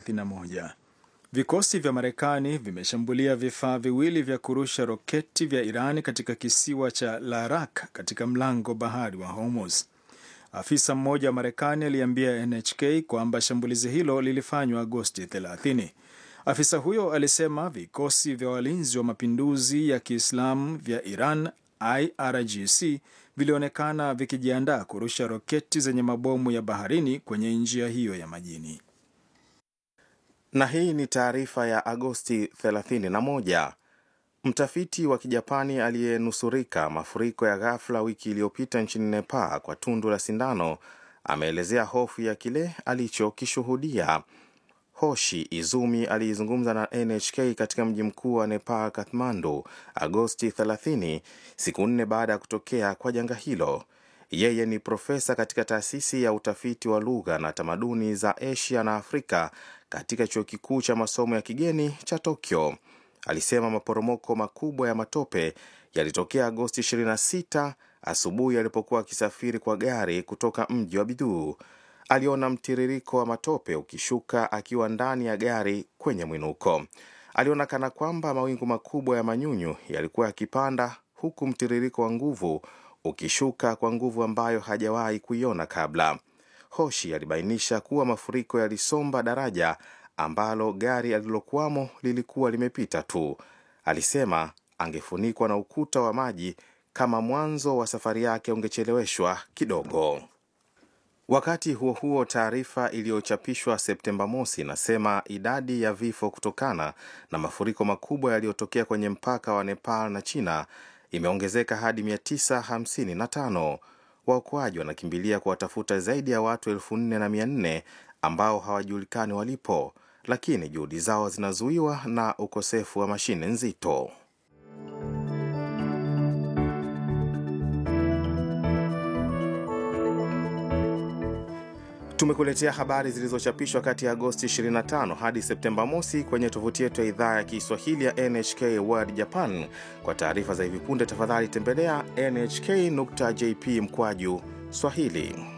31. Vikosi vya Marekani vimeshambulia vifaa viwili vya kurusha roketi vya Iran katika kisiwa cha Larak katika mlango bahari wa Hormuz. Afisa mmoja wa Marekani aliambia NHK kwamba shambulizi hilo lilifanywa Agosti 30. Afisa huyo alisema vikosi vya walinzi wa mapinduzi ya Kiislamu vya Iran IRGC vilionekana vikijiandaa kurusha roketi zenye mabomu ya baharini kwenye njia hiyo ya majini. Na hii ni taarifa ya Agosti 31. Mtafiti wa Kijapani aliyenusurika mafuriko ya ghafla wiki iliyopita nchini Nepal kwa tundu la sindano ameelezea hofu ya kile alichokishuhudia. Hoshi Izumi aliizungumza na NHK katika mji mkuu wa Nepal, Kathmandu, Agosti 30, siku nne baada ya kutokea kwa janga hilo. Yeye ni profesa katika taasisi ya utafiti wa lugha na tamaduni za Asia na Afrika katika chuo kikuu cha masomo ya kigeni cha Tokyo. Alisema maporomoko makubwa ya matope yalitokea Agosti 26 asubuhi alipokuwa akisafiri kwa gari kutoka mji wa Biduu. Aliona mtiririko wa matope ukishuka akiwa ndani ya gari kwenye mwinuko. Aliona kana kwamba mawingu makubwa ya manyunyu yalikuwa yakipanda, huku mtiririko wa nguvu ukishuka kwa nguvu ambayo hajawahi kuiona kabla. Hoshi alibainisha kuwa mafuriko yalisomba daraja ambalo gari alilokuwamo lilikuwa limepita tu. Alisema angefunikwa na ukuta wa maji kama mwanzo wa safari yake ungecheleweshwa kidogo. Wakati huo huo, taarifa iliyochapishwa Septemba mosi inasema idadi ya vifo kutokana na mafuriko makubwa yaliyotokea kwenye mpaka wa Nepal na China imeongezeka hadi 955. Waokoaji wanakimbilia kuwatafuta zaidi ya watu elfu nne na mia nne ambao hawajulikani walipo, lakini juhudi zao zinazuiwa na ukosefu wa mashine nzito. Tumekuletea habari zilizochapishwa kati ya Agosti 25 hadi Septemba mosi kwenye tovuti yetu ya idhaa ya Kiswahili ya NHK World Japan. Kwa taarifa za hivi punde, tafadhali tembelea nhk.jp mkwaju Swahili.